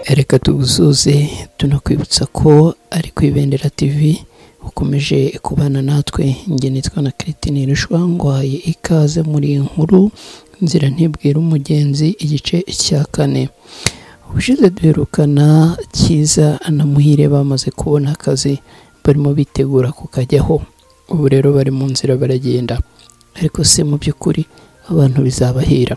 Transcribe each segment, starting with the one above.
reka tuwusoze tunakwibutsa ko ari ku ibendera tv ukomeje kubana natwe njye nitwa na Christine Rushwa ngwaye ikaze muri iyi nkuru inzira ntibwira umugenzi igice cya kane ubushize duherukana cyiza na muhire bamaze kubona akazi barimo bitegura kukajyaho ubu rero bari mu nzira baragenda ariko se mu by'ukuri abantu bizabahira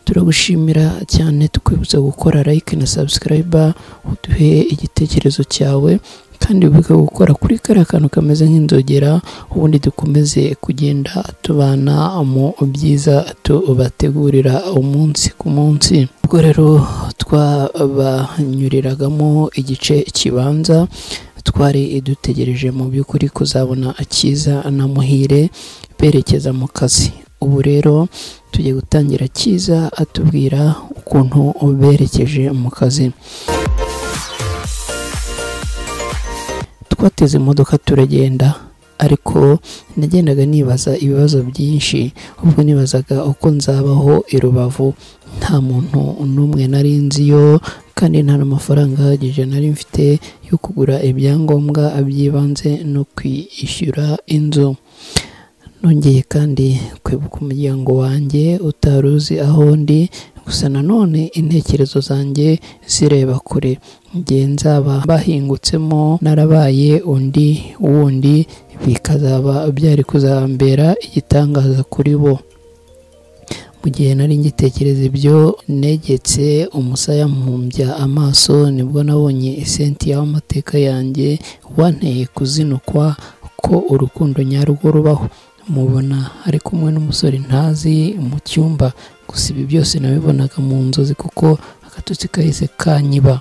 turagushimira cyane tukwibutsa gukora like na subscribe uduhe igitekerezo cyawe kandi wibuke gukora kuri kariya kantu kameze nk'inzogera ubundi dukomeze kugenda tubana mu byiza tubategurira umunsi ku munsi ubwo rero twabanyuriragamo igice kibanza twari dutegereje mu by'ukuri kuzabona cyiza na muhire berekeza mu kazi ubu rero tugiye gutangira cyiza atubwira ukuntu berekeje mu kazi twateze imodoka turagenda ariko nagendaga nibaza ibibazo byinshi ubwo nibazaga uko nzabaho i rubavu nta muntu n'umwe nari nziyo kandi nta n'amafaranga ahagije nari mfite yo kugura ibyangombwa by'ibanze no kwishyura inzu nongeye kandi kwibuka umuryango wanjye utari uzi aho ndi gusa nanone intekerezo zanjye zireba kure igihe nzaba bahingutsemo narabaye undi wundi bikazaba byari kuzambera igitangaza kuri bo mu gihe nari ngitekereza ibyo negetse umusaya mpumbya amaso nibwo nabonye isentiya w'amateka yanjye wanteye kuzinukwa ko urukundo nyarwo rubaho mubona ari kumwe n'umusore ntazi mu cyumba gusa ibi byose nabibonaga mu nzozi kuko agatotsi kahise kanyiba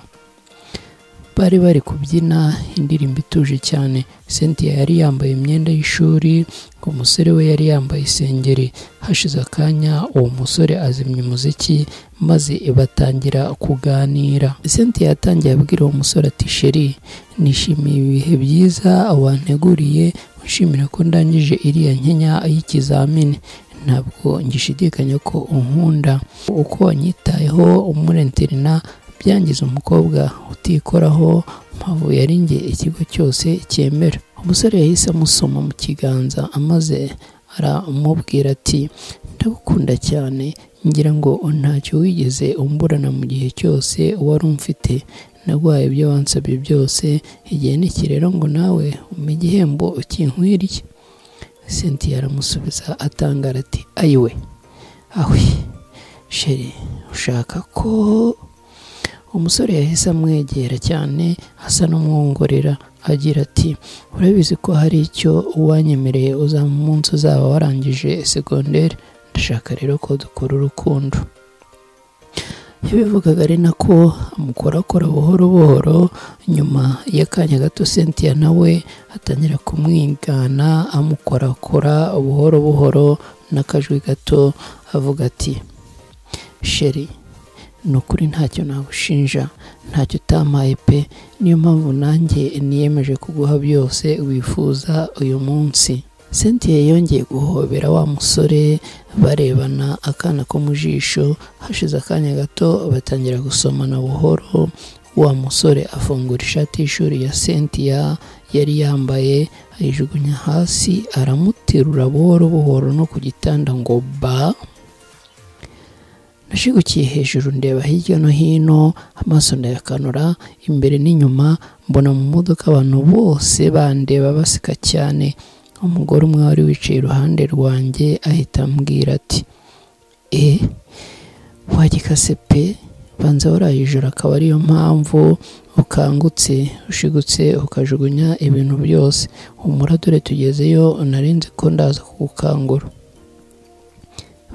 bari bari kubyina indirimbo ituje cyane cynthia yari yambaye imyenda y'ishuri umusore we yari yambaye isengeri hashize akanya uwo musore azimya umuziki maze batangira kuganira cynthia yatangiye abwira uwo musore ati sheri nishimiye ibihe byiza wanteguriye ushimira ko ndangije iriya nkenya y'ikizamini ntabwo ngishidikanya ko unkunda uko wanyitayeho umurenterina byangiza umukobwa utikoraho mpavu yari nge ikigo cyose cyemera umusore yahise amusoma mu kiganza amaze aramubwira ati ndagukunda cyane ngira ngo ntacyo wigeze umburana mu gihe cyose wari umfite narwaye ibyo wansabye byose igihe n'iki rero ngo nawe umpe igihembo ukinkwiriye cynthia aramusubiza atangara ati ayiwe awe sheri ushaka ko umusore yahise amwegera cyane asa n'umwongorera agira ati urabizi ko hari icyo wanyemereye uzaba umunsi uzaba warangije segonderi ndashaka rero ko dukora urukundo yabivugaga ari nako amukorakora buhoro buhoro nyuma y'akanya gato cynthia nawe atangira kumwigana amukorakora buhoro buhoro n'akajwi gato avuga ati sheri ni ukuri ntacyo nagushinja ntacyo utampaye pe niyo mpamvu nanjye niyemeje kuguha byose wifuza uyu munsi cynthia yongeye guhobera wa musore barebana akana ko mu jisho hashize akanya gato batangira gusomana buhoro wa musore afungura ishati y'ishuri ya cynthia yari yambaye ayijugunya hasi aramuterura buhoro buhoro no ku gitanda ngo ba nashigukiye hejuru ndeba hirya no hino amaso ndayakanura imbere n'inyuma mbona mu modoka abantu bose bandeba baseka cyane umugore umwe wari wicaye iruhande rwanjye ahita ambwira ati e wagikase pe banza warayijoro akaba ariyo mpamvu ukangutse ushigutse ukajugunya ibintu byose umuradure tugezeyo narinzi ko ndaza kugukangura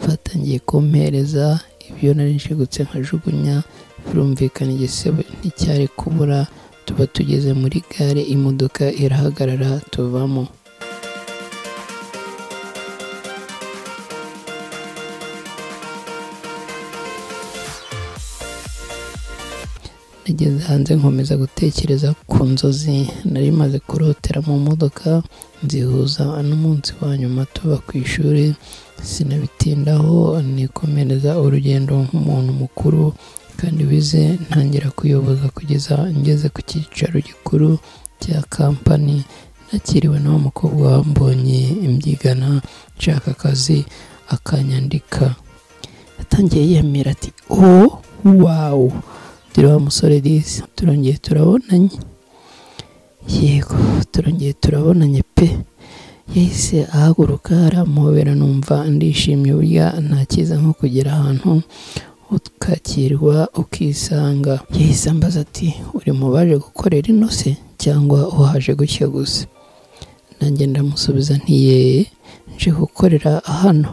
batangiye kumpereza ibyo nari nshigutse nkajugunya birumvikana igisebo nticyari kubura tuba tugeze muri gare imodoka irahagarara tuvamo nageze hanze nkomeza gutekereza ku nzozi nari maze kurotera mu modoka nzihuza n'umunsi wa nyuma tuba ku ishuri sinabitindaho nikomereza urugendo nk'umuntu mukuru kandi wize ntangira kuyoboza kugeza ngeze ku cyicaro gikuru cya kampani nakiriwe na wa mukobwa wambonye imbyigana nshaka akazi akanyandika yatangiye yemera ati o wawu turi wa musore disi turongeye turabonanye yego turongeye turabonanye pe yahise ahaguruka aramuhobera numva ndishimye burya nta cyiza nko kugera ahantu ukakirwa ukisanga yahise ambaza ati uri mu baje gukorera ino se cyangwa uhaje gutya gusa nanjye ndamusubiza ntiyeye nje gukorera hano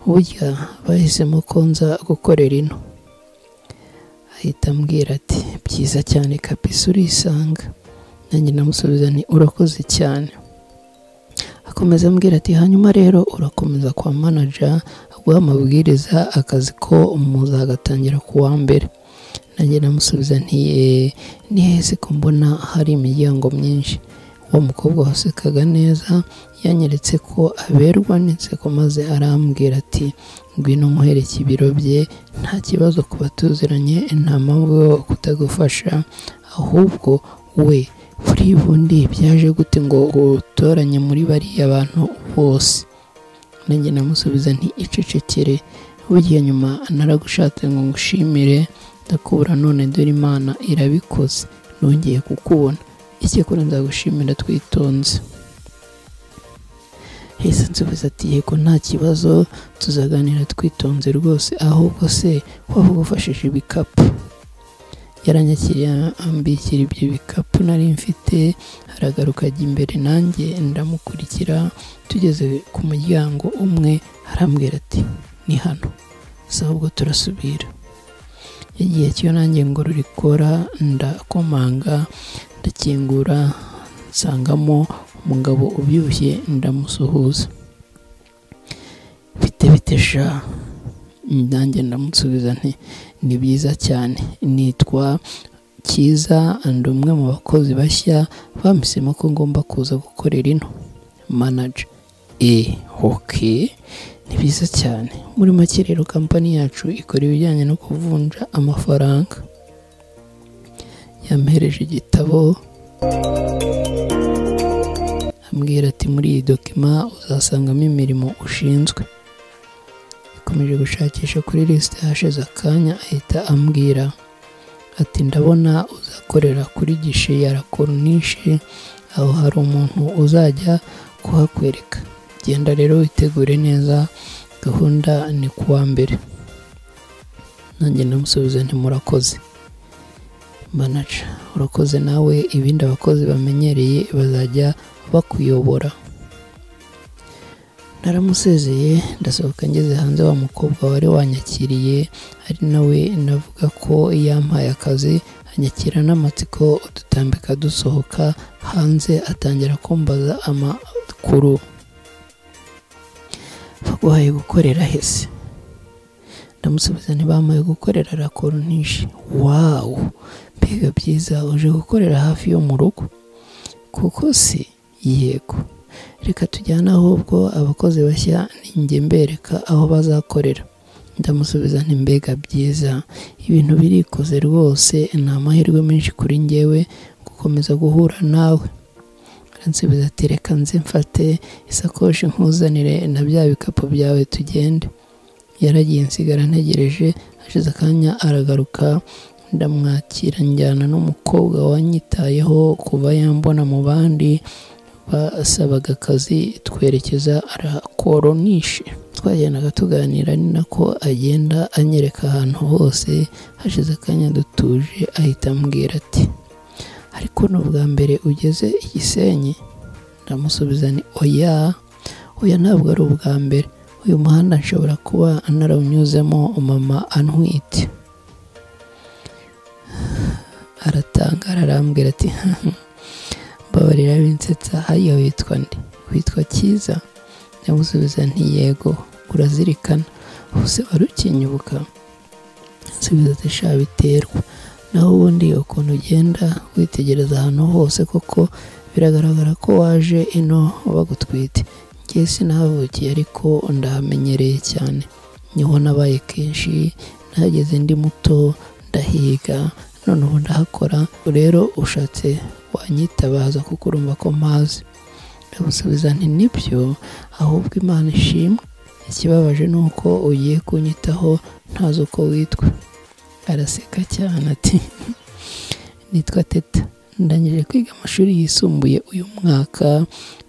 burya bahisemo ko nza gukorera ino ahita ambwira ati byiza cyane kapisi urisanga nanjye ndamusubiza nti urakoze cyane akomeza ambwira ati hanyuma rero urakomeza kwa manaja aguha amabwiriza akazi ko muzagatangira ku wa mbere nanjye ndamusubiza nti "Eh, ni hese ko mbona hari imiryango myinshi uwo mukobwa wasekaga neza yanyeretse ko aberwa n'inseko maze arambwira ati ngwino nkuhereke ibiro bye nta kibazo kuba tuziranye nta mpamvu yo kutagufasha ahubwo we kuri bundi byaje gute ngo utoranye muri bariya bantu bose nanjye namusubiza nti icecekere burya nyuma naragushatse ngo ngushimire ndakubura none dore imana irabikoze nongeye kukubona icyakora nzagushimira twitonze heza nsubiza ati yego nta kibazo tuzaganira twitonze rwose ahubwo se waba ugufashije ibikapu yaranyakiriye ambikira ibyo bikapu nari mfite aragaruka ajya imbere nanjye ndamukurikira tugeze ku muryango umwe arambwira ati ni hano gusa ahubwo turasubira igihe cyo nanjye ngo rurikora ndakomanga ndakingura nsangamo umugabo ubyibushye ndamusuhuza bite bite sha nanjye ndamusubiza nti ni byiza cyane nitwa cyiza ndi umwe mu bakozi bashya bampisemo ko ngomba kuza gukorera ino manager e hoke ni byiza cyane muri make rero kampani yacu ikora ibijyanye no kuvunja amafaranga yampereje igitabo ambwira ati muri iyi dokima uzasangamo imirimo ushinzwe yakomeje gushakisha kuri lisite hashize akanya ahita ambwira ati ndabona uzakorera kuri gishe ya rakoronishe aho hari umuntu uzajya kuhakwereka genda rero witegure neza gahunda ni kuwa mbere nanjye ndamusubiza nti murakoze manager urakoze nawe ibindi abakozi bamenyereye bazajya bakuyobora naramusezeye ndasohoka ngeze hanze wa mukobwa wari wanyakiriye ari nawe navuga ko yampaye akazi anyakira n'amatsiko dutambika dusohoka hanze atangira kumbaza amakuru baguhaye gukorera hese ndamusubiza ntibamuhaye gukorera rakoronishe wawu mbega byiza uje gukorera hafi yo mu rugo kuko si yego reka tujyane ahubwo abakozi bashya ninjye mbereka aho bazakorera ndamusubiza nti mbega byiza ibintu birikoze rwose ni amahirwe menshi kuri ngewe gukomeza guhura nawe aransubiza ati reka nze mfate isakoshi nkuzanire na bya bikapu byawe tugende yaragiye nsigara ntegereje hashize akanya aragaruka ndamwakira njyana n'umukobwa wanyitayeho kuva yambona mu bandi basabaga akazi twerekeza arakoronishe twagendaga tuganira ni nako agenda anyereka ahantu hose hashize akanya dutuje ahita ambwira ati ariko ni ubwa mbere ugeze i Gisenyi ndamusubiza ni oya oya ntabwo ari ubwa mbere uyu muhanda nshobora kuba narawunyuzemo mama antwite aratangara arambwira ati mbabarira binsetsa hariya witwa nde witwa cyiza ndamusubiza nti yego urazirikana hose wari ukinyubuka nsubiza ati sha biterwa naho ubundi ukuntu ugenda witegereza ahantu hose koko biragaragara ko waje ino bagutwite njye sinahavukiye ariko ndahamenyereye cyane niho nabaye kenshi nahageze ndi muto ndahiga none ubu ndahakora rero ushatse wanyitabaza kuko urumva ko mpazi ndamusubiza nti nibyo ahubwo imana ishimwe ikibabaje ni uko ugiye kunyitaho ntazi uko witwa araseka cyane ati nitwa teta ndangije kwiga amashuri yisumbuye uyu mwaka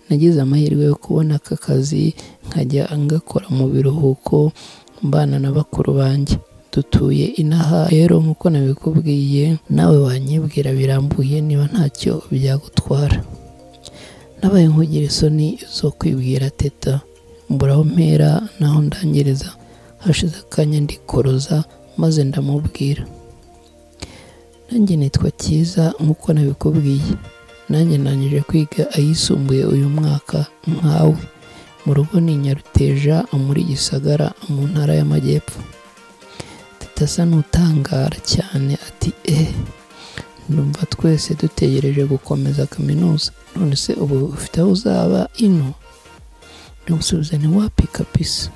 nagize amahirwe yo kubona aka kazi nkajya ngakora mu biruhuko mbana na bakuru banjye dutuye inaha rero nk'uko nabikubwiye nawe wanyibwira birambuye niba ntacyo byagutwara nabaye nkugira isoni zo kwibwira teta mbura aho mpera n'aho ndangiriza hashize akanya ndikoroza maze ndamubwira nanjye nitwa cyiza nk'uko nabikubwiye nanjye nangije kwiga ayisumbuye uyu mwaka nkawe mu rugo ni nyaruteja muri gisagara mu ntara y'amajyepfo teta asa n'utangara cyane ati eee ndumva twese dutegereje gukomeza kaminuza none se ubu ufite aho uzaba ino ndamusubiza ni wapi kapisa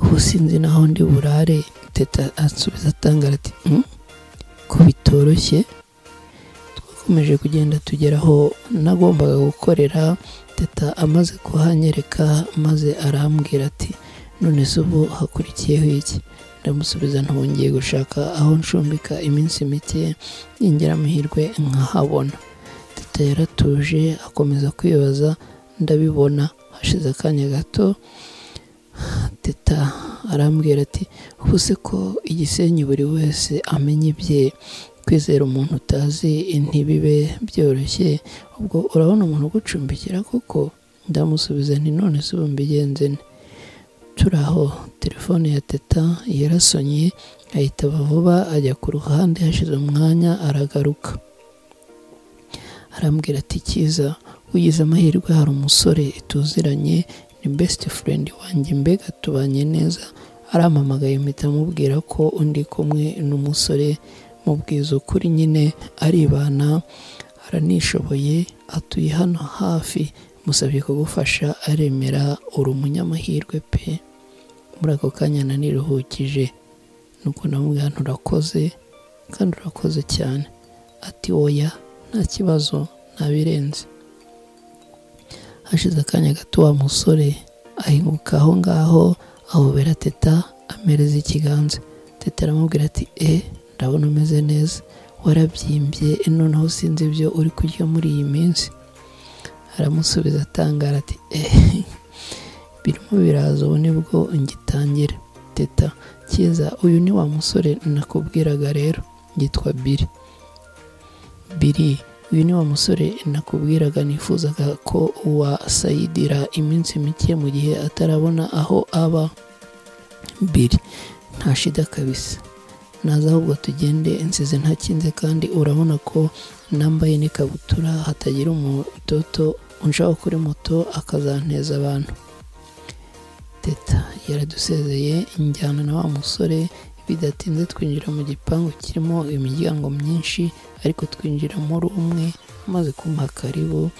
ubu sinzi naho ndi burare teta asubiza atangara ati ko bitoroshye twakomeje kugenda tugeraho nagombaga gukorera teta amaze kuhanyereka maze arambwira ati none se ubu hakurikiyeho iki ndamusubiza ntubongeye gushaka aho nshumbika iminsi mike yinjira amahirwe nkahabona teta yaratuje akomeza kwibaza ndabibona hashize akanya gato teta arambwira ati ubu se ko igisenyi buri wese amenya ibye kwizera umuntu utazi ntibibe byoroshye ubwo urabona umuntu ugucumbikira koko ndamusubiza nti none se ubu mbigenze ne turi aho telefone ya teta yarasonye ahitaba vuba ajya ku ruhande hashize umwanya aragaruka arambwira ati cyiza ugize amahirwe hari umusore tuziranye ni besiti furendi wanjye mbega tubanye neza arampamagaye mpita amubwira ko undi kumwe n'umusore mubwiza ukuri nyine aribana aranishoboye atuye hano hafi musabye kugufasha aremera uri umunyamahirwe pe muri ako kanya naniruhukije nuko namubwira nturakoze kandi urakoze cyane ati woya nta kibazo ntabirenze hashize akanya gato wa musore ahinguka aho ngaho ahobera teta amereza ikiganza teta aramubwira ati e ndabona umeze neza warabyimbye noneho sinzi ibyo uri kurya muri iyi minsi aramusubiza atangara ati eee birimo biraza ubu nibwo ngitangira teta cyiza uyu ni wa musore nakubwiraga rero yitwa biri biri uyu ni wa musore nakubwiraga nifuzaga ko wasayidira iminsi mike mu gihe atarabona aho aba biri nta shida kabisa naza ahubwo tugende insize ntakinze kandi urabona ko nambaye n'ikabutura hatagira umudodo unshaho kuri moto akazanteza abantu teta yaradusezeye injyana na wa musore bidatinze twinjira mu gipangu kirimo imiryango myinshi ariko twinjira muri umwe amaze kumuha karibu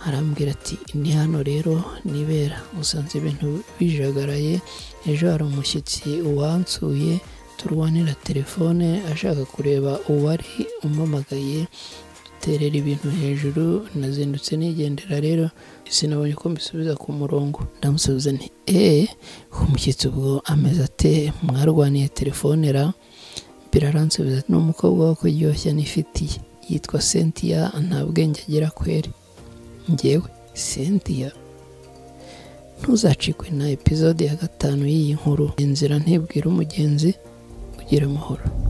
arambwira ati ni hano rero nibera usanze ibintu bijagaraye ejo hari umushyitsi wansuye turwanira telefone ashaka kureba uwari umamagaye duterera ibintu hejuru nazindutse nigendera rero sinabonye ko mbisubiza ku murongo ndamusubiza nti eee umushyitsi ubwo ameze ate mwarwaniye telefone ra biraransubiza ni umukobwa wo kuryoshya n'ifitiye yitwa cynthia nta bwenge agira kweri ngewe cynthia ntuzacikwe na epizode ya gatanu y'iyi nkuru inzira ntibwira umugenzi kugira amahoro